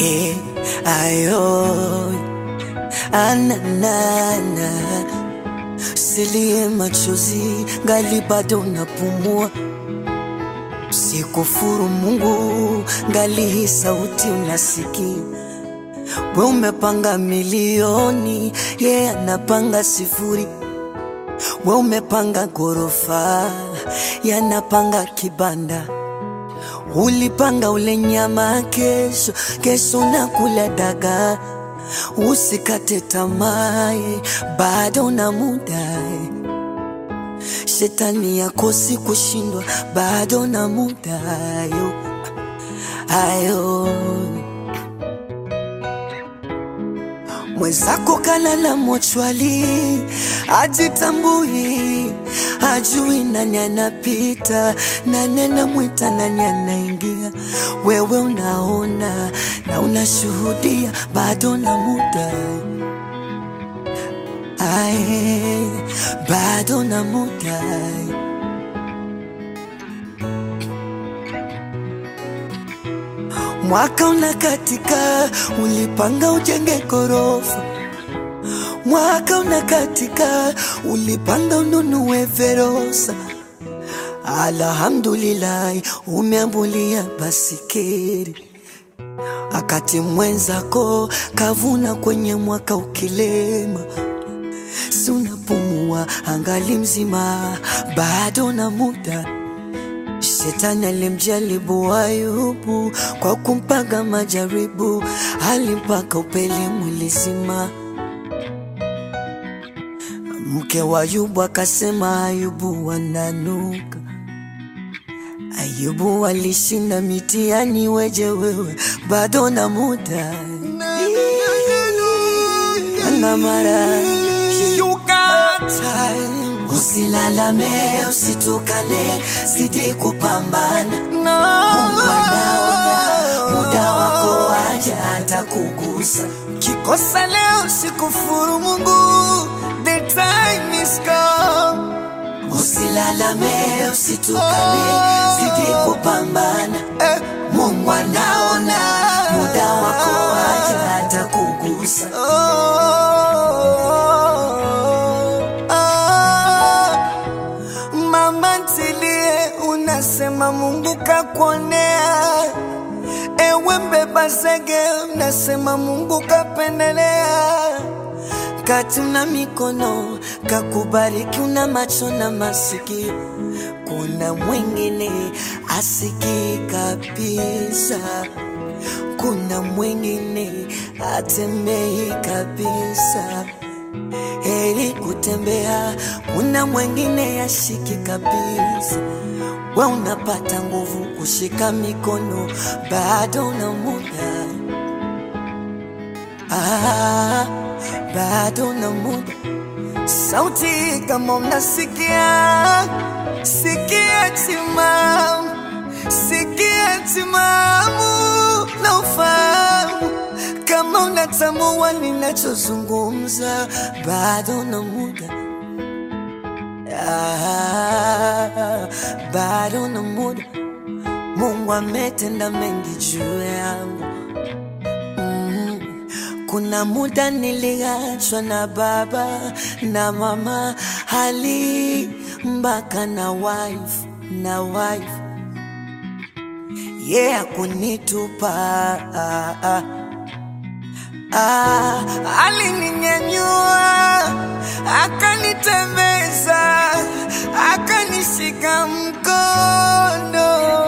eh, ayo ananana silie machozi ngali bado napumua sikufuru Mungu ngali hii sauti unasikia we umepanga milioni ye yeah, anapanga sifuri we umepanga gorofa yanapanga kibanda ulipanga ule nyama kesho kesho nakula dagaa usikate tamaa bado na muda shetani yakosi kushindwa bado na muda ayo ayo mwenzako kalala mochwali ajitambui ajui nani anapita nani anamwita nani anaingia wewe unaona na unashuhudia bado na muda Ae, bado na muda Mwaka unakatika, ulipanga ujenge gorofa. Mwaka unakatika, ulipanga ununue Verosa. Alhamdulillah, umeambulia basikeri akati mwenzako kavuna kwenye mwaka ukilema, si unapumua angali mzima, bado na muda Shetani alimjaribu Ayubu kwa kumpaga majaribu, alimpaka upele mwili zima. Mke wa Ayubu akasema Ayubu wananuka. Ayubu alishinda mitihani, weje wewe bado na muda na mara Usilalame, usitukane, zidi kupambana. Mungu anaona muda wako waja atakugusa. Kikosa leo sikufuru Mungu, the time is come. Usilalame, usitukane, zidi kupambana. Eh, Mungu anaona muda wako waja atakugusa. oh, ah. Mama ntilie, unasema Mungu kakuonea. Ewe mbeba zege, unasema Mungu kapendelea. Kati una mikono kakubariki, una macho na masikio. Kuna mwingine asikii kabisa, kuna mwingine atembei kabisa. Heri kutembea, kuna mwingine ashiki kabisa. We unapata nguvu kushika mikono, bado una muda ah, bado na muda. Sauti kama mnasikia, sikia timamu, sikia timamu na ufahamu kama unatambua ninachozungumza, bado na muda ah, bado na muda. Mungu ametenda mengi juu yangu mm. Kuna muda niliachwa na baba na mama hali mpaka na wife na wife yeah, kunitupa ah, ah. Ah, alininyanyua akanitembeza, akanishika mkono,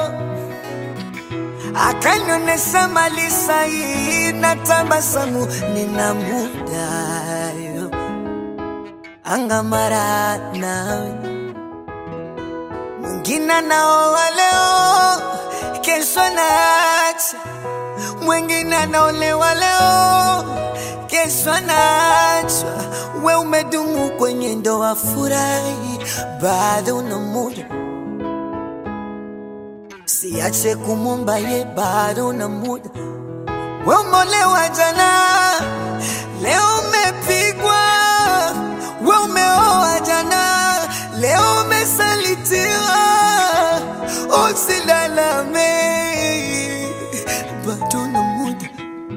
akanionyesha mali sahihi na tabasamu. nina muda yo angamara nawe Mwingine anaoa leo, kesho anaacha. Mwingine anaolewa leo, kesho anaachwa. we umedumu kwenye ndoa, furahi, bado na muda. Siache kumwomba ye, bado na muda. We umeolewa jana, leo umepigwa. We umeoa jana, leo umesalitiwa. Usilalame, bado na muda.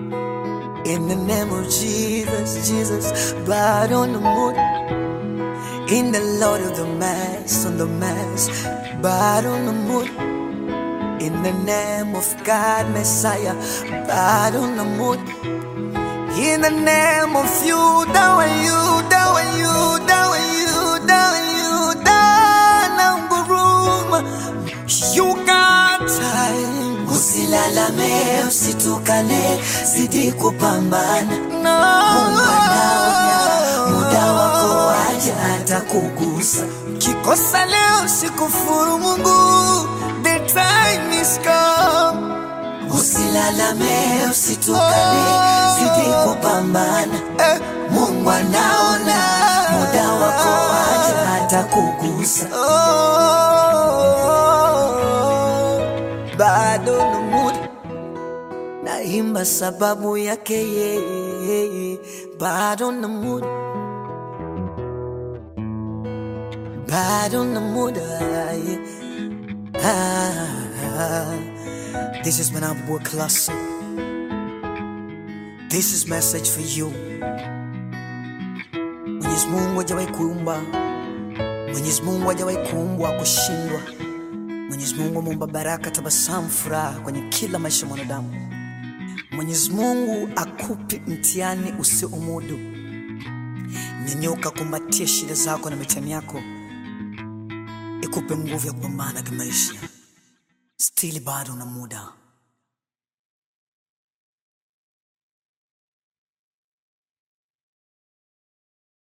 In the name of Jesus, Jesus, blood on the moon. In the Lord of the Mass, on the Mass, blood on the moon. In the name of God, Messiah, blood on the moon. In the name of you, dawa you, dawa you, dawa you, dawa you, dawa nguruma. You got time. Usilalame, usitukane, zidi kupambana. No. Mungu anaona, muda wako waja atakugusa. Kikosa leo sikufuru Mungu, the time is come. Usilalame, usitukane, zidi kupambana. Eh, Mungu anaona, muda wako waja atakugusa. oh, bado na muda naimba sababu yake yeye, bado na muda, bado na muda yeah. ah, This is Manabua Classic. This is message for you. Mwenyezi Mungu hajawahi kuumba, Mwenyezi Mungu hajawahi kuumbwa kushindwa. Mwenyezi Mungu ameumba baraka, tabasamu, furaha kwenye kila maisha ya mwanadamu. Mwenyezi Mungu akupi mtihani usiomudu. Nyanyuka, kumbatia shida zako na mitihani yako, ikupe nguvu ya kupambana kimaisha. Stili bado na muda.